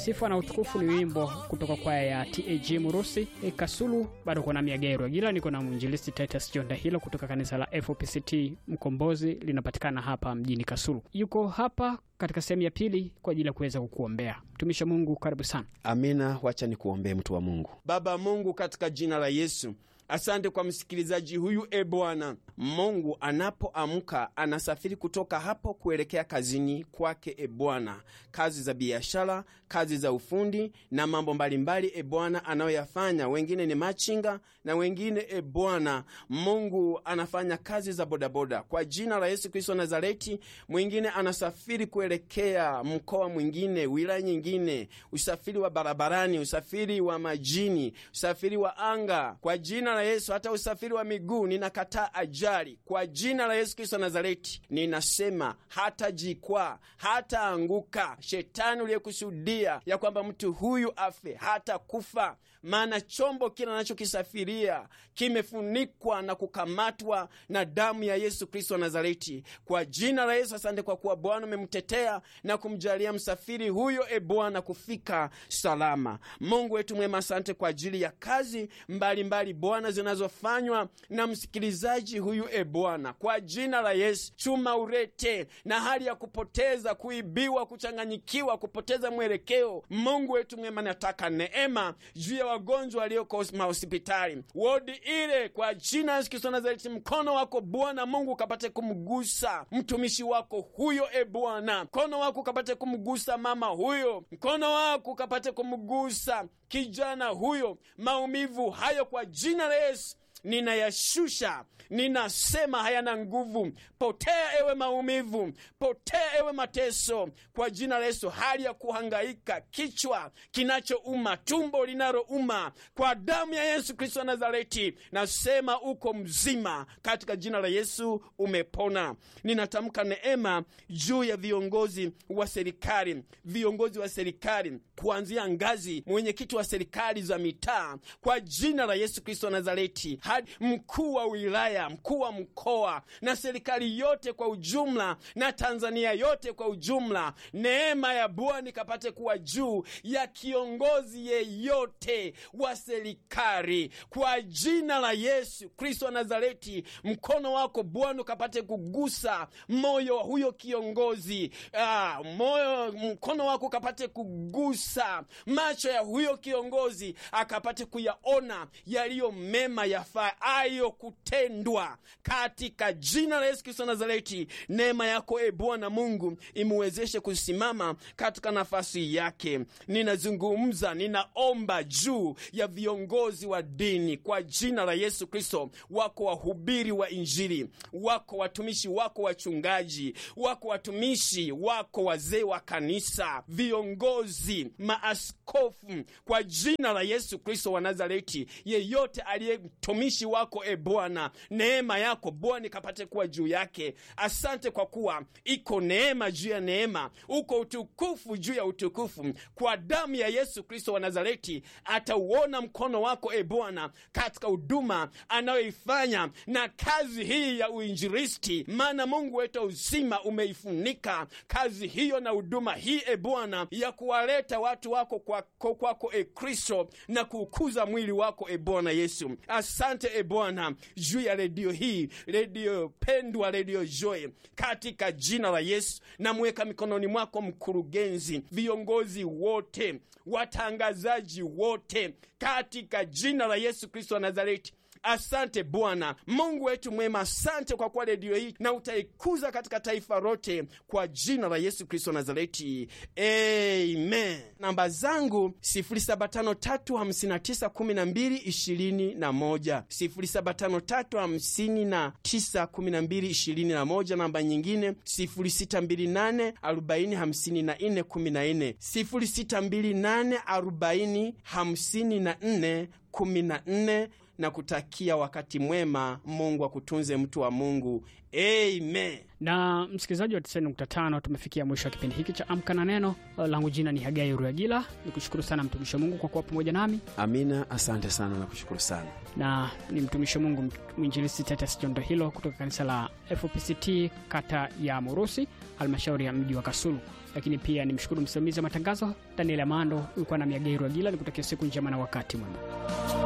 Sifa na utukufu ni wimbo kutoka kwaya ya TAG Murusi e, Kasulu. Bado kuna Miageru Agila, niko na mwinjilisti Titus Jonda hilo kutoka kanisa la FOPCT Mkombozi, linapatikana hapa mjini Kasulu. Yuko hapa katika sehemu ya pili kwa ajili ya kuweza kukuombea. Mtumishi wa Mungu, karibu sana. Amina. Wacha nikuombee mtu wa Mungu. Baba Mungu, katika jina la Yesu, asante kwa msikilizaji huyu. E Bwana Mungu, anapoamka anasafiri kutoka hapo kuelekea kazini kwake. E Bwana, kazi za biashara, kazi za ufundi na mambo mbalimbali, e Bwana, anayoyafanya. Wengine ni machinga na wengine, e Bwana Mungu, anafanya kazi za bodaboda. Kwa jina la Yesu Kristo Nazareti, mwingine anasafiri kuelekea mkoa mwingine, wilaya nyingine, usafiri wa barabarani, usafiri wa majini, usafiri wa anga. Kwa jina la Yesu, hata usafiri wa miguu, ninakataa ajali kwa jina la Yesu Kristo Nazareti. Ninasema hata jikwaa, hata anguka. Shetani uliyekusudia ya kwamba mtu huyu afe, hata kufa, maana chombo kile anachokisafiria kimefunikwa na kukamatwa na damu ya Yesu Kristo wa Nazareti. Kwa jina la Yesu, asante kwa kuwa Bwana umemtetea na kumjalia msafiri huyo, e Bwana, kufika salama. Mungu wetu mwema, asante kwa ajili ya kazi mbalimbali Bwana zinazofanywa na msikilizaji huyu, e Bwana, kwa jina la Yesu, chuma urete na hali ya kupoteza, kuibiwa, kuchanganyikiwa, kupoteza mwelekeo. Mungu wetu mwema, nataka neema juu ya wagonjwa walioko mahospitali, wodi ile, kwa jina la Yesu Kristo Nazareti, mkono wako Bwana Mungu ukapate kumgusa mtumishi wako huyo, e Bwana, mkono wako ukapate kumgusa mama huyo, mkono wako ukapate kumgusa kijana huyo, maumivu hayo kwa jina la Yesu ninayashusha, ninasema hayana nguvu. Potea ewe maumivu, potea ewe mateso, kwa jina la Yesu. Hali ya kuhangaika, kichwa kinachouma, tumbo linalouma, kwa damu ya Yesu Kristo wa Nazareti, nasema uko mzima, katika jina la Yesu umepona. Ninatamka neema juu ya viongozi wa serikali, viongozi wa serikali kuanzia ngazi mwenyekiti wa serikali za mitaa, kwa jina la Yesu Kristo wa Nazareti hadi mkuu wa wilaya, mkuu wa mkoa na serikali yote kwa ujumla na Tanzania yote kwa ujumla. Neema ya Bwana ikapate kuwa juu ya kiongozi yeyote wa serikali kwa jina la Yesu Kristo wa Nazareti. Mkono wako Bwana ukapate kugusa moyo wa huyo kiongozi. Ah, moyo, mkono wako ukapate kugusa macho ya huyo kiongozi, akapate kuyaona yaliyo mema yafaayo kutendwa katika jina la Yesu Kristo Nazareti. Neema yako e Bwana Mungu imuwezeshe kusimama katika nafasi yake. Ninazungumza, ninaomba juu ya viongozi wa dini kwa jina la Yesu Kristo. Wako wahubiri wa Injili, wako watumishi wako wachungaji, wako watumishi wako wazee wa kanisa, viongozi, maaskofu, kwa jina la Yesu Kristo wa Nazareti, yeyote aliye mtumishi wako e Bwana, neema yako Bwana ikapate kuwa juu yake. Asante kwa kuwa iko neema juu ya neema, uko utukufu juu ya utukufu. Kwa damu ya Yesu Kristo wa Nazareti atauona mkono wako e Bwana katika huduma anayoifanya na kazi hii ya uinjilisti, maana Mungu wetu uzima umeifunika kazi hiyo na huduma hii e Bwana ya kuwaleta watu wako kwako kwako e Kristo na kuukuza mwili wako e Bwana Yesu. Asante e Bwana juu ya redio hii, redio pendwa, redio Joy, katika jina la Yesu namweka mikononi mwako mkurugenzi, viongozi wote, watangazaji wote, katika jina la Yesu Kristo wa Nazareti. Asante Bwana Mungu wetu mwema, asante kwa kuwa redio hii na utaikuza katika taifa lote kwa jina la Yesu Kristo Nazareti, amen. Namba zangu 0753591221, 0753591221. Namba nyingine 0628405414, 0628405414 na kutakia wakati mwema. Mungu akutunze mtu wa Mungu, amen. Na msikilizaji wa 90.5 tumefikia mwisho wa kipindi hiki cha Amka na Neno. Langu jina ni Hagai Ruagila, ni kushukuru sana mtumishi wa Mungu kwa kuwa pamoja nami, Amina, asante sana na kushukuru sana. na ni mtumishi wa Mungu mwinjilisti Titus Jondo hilo kutoka kanisa la FPCT kata ya Murusi, halmashauri ya mji wa Kasulu. lakini pia nimshukuru msimamizi wa matangazo Daniel Amando. Ulikuwa na Miageru Agila, nikutakia siku njema na wakati mwema.